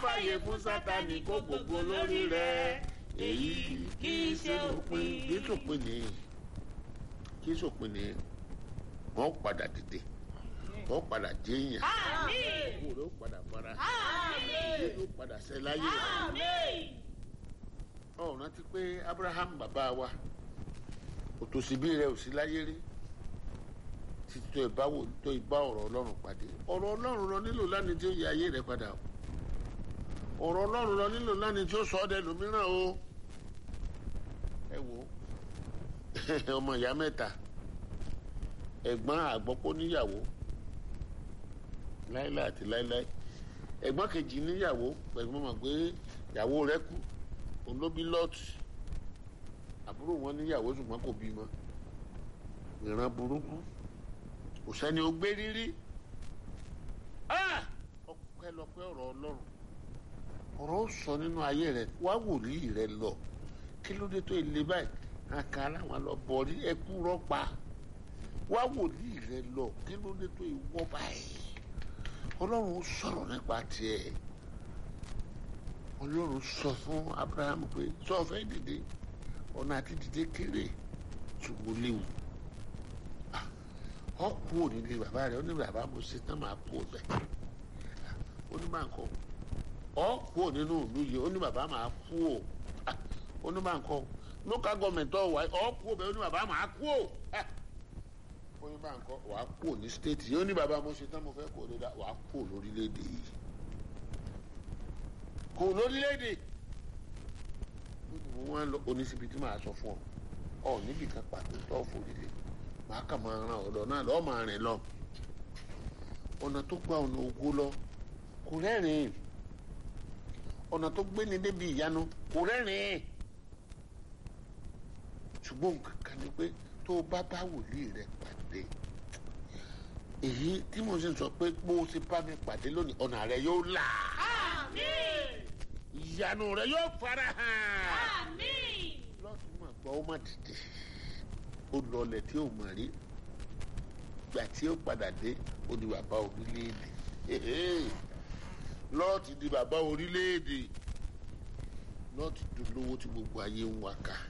fàyè fún sátani kó gbogbo lórí rẹ èyí kì í ṣe òpin kì í ṣòpin ní kì í ṣòpin ní wọ́n padà dìde wọ́n padà jẹ́yàn owó rẹ̀ ó padà fara ilé ló padà ṣẹ láyé ọ̀ rántí pé Abraham bàbá wa òtòṣìbí rẹ̀ ò sí láyé rí títí tó ìbáwò tó ìbá ọ̀rọ̀ Ọlọ́run pàdé ọ̀rọ̀ Ọlọ́run lọ nílò lánìí tí ó yẹ ayé rẹ̀ padà o ọ̀rọ̀ Ọlọ́run lọ nílò lánìí tí ó sọ ọ́ dẹ lómìíràn o ẹ wò ó ọmọ ìyá mẹ́ta ẹ̀gbọ́n àgbọ́pọ̀ níyàwó láíláí àti láíláí ẹ̀gbọ́n kejì níyàwó pẹ̀lú mọ̀ pé ìyàwó rẹ̀ kú òun ló bí lọ́ọ̀tì àbúrò wọn níyàwó ṣùgbọ́n kò bímọ ìran burúkú kò sẹ́ni ó gbé rírí ọpẹ́lọpẹ́ ọ̀rọ̀ Ọlọ́run ọ̀rọ̀ ó sọ nínú ayé rẹ̀ wá wòlíì rẹ̀ lọ kí ló dé tó ilé báyìí àkà láwọn lọ bọ̀rí ẹkú rọ́pa wá wòlíì rẹ̀ lọ kí ló dé tó ìwọ́ báyìí Ọlọ́run ó sọ̀rọ̀ nípa tiẹ̀ Ọlọ́run sọ fún Abraham pé sọ fẹ́ dìde ọ̀nà àti dìde kéré ṣùgbọ́n léwu ọ kú ò nílé bàbá rẹ ó ní bàbá mo ṣe tán máa kú ọbẹ ó ní máa kọ ọ kú ò nínú ìlú yìí ó ní bàbá máa kú ò ó ní máa kọ local government ọ wà ọ kú ọbẹ ó ní bàbá máa kú ò ó ní máa kọ wàá kú ò ní state yìí ó ní bàbá mo ṣe tán mo fẹ́ kú ò lóda wàá kú ò lórílẹ̀‐èdè yìí kú ò lórílẹ̀‐èdè mo wá lọ oníṣibi tí màá sọ fún ọ ọ níbi kan pàtó tó forí lé màá kà máa ran ọ̀dọ̀ náà lọ́ọ́ máa rìn lọ ọ̀nà tó gba ọ̀nà ògo lọ kò rẹ́rìn ọ̀nà tó gbé ni débi ìyanu kò rẹ́rìn ṣùgbọ́n nǹkan kan ni pé tó o bá bá wòlíì rẹ pàdé èyí tí mo ṣe sọ pé bó o ti bá mi pàdé lónìí ọ̀nà rẹ yóò là ìyanu rẹ yóò fara hàn lọ́sùn máa gbọ́ ó má dìde ó lọlẹ̀ tí ò mọ̀ rí gbà tí ó padà dé ó di bàbá orílẹ̀-èdè lọ́ọ̀tì di bàbá orílẹ̀-èdè lọ́ọ̀tì dolówó tí gbogbo ayé ń wá ká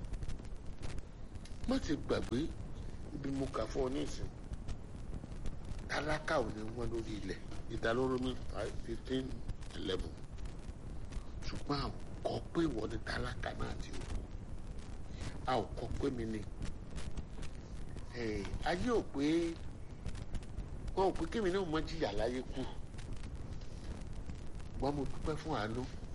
má ti gbàgbé ibi mo kà fún ọ nísìn tálákà ò ní wọ́n lórí ilẹ̀ ìdálóró mi five fifteen eleven ṣùgbọ́n àwọn kọ́ pé ìwọ ni tálákà náà ti wò a ò kọ́ pé mi ni ayé ò pé wọn ò pé kémi náà mọ jìyà láyé kú wọn mo dúpẹ́ fún àánú